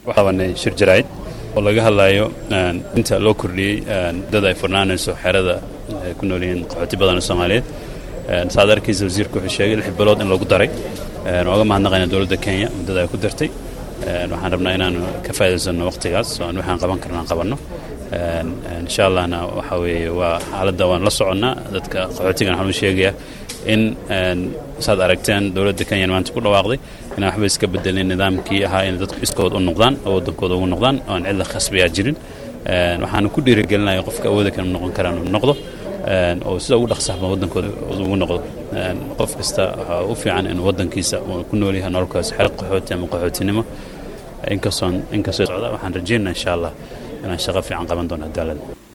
qabanay shir jaraa'id oo laga hadlayo inta loo kordhiyey dad ay furnaanayso xerada ay ku nool yihiin qaxooti badan oo soomaaliyeed saad arkaysa wasiirku wuxuu sheegay lix bilood in lagu daray ooga mahadnaqayna dowladda kenya muddada ay ku dartay waxaan rabnaa inaanu ka faa'iidaysanno waqtigaas oo aan waxaan qaban karna aan qabanno insha allahna waxa weeye waa xaaladda waan la soconnaa dadka qaxootigan waxaan u sheegayaa in saad aragteen dowladda kenya maanta ku dhawaaqday inaan waxba iska bedelin nidaamkii ahaa in dadku iskood u noqdaan oo waddankooda ugu noqdaan oo aan cidla khasbiyaa jirin waxaana ku dhiirigelinaya qofka awooda kan noqon karaan uu noqdo oo sida ugu dhaqsaxba waddankooda ugu noqdo qof kasta waxaa u fiican inuu waddankiisa uu ku nool yahay nololkaas xeer qaxooti ama qaxootinimo inkastoon inkastoo socda waxaan rajaynaa insha allah inaan shaqo fiican qaban doono cadaalada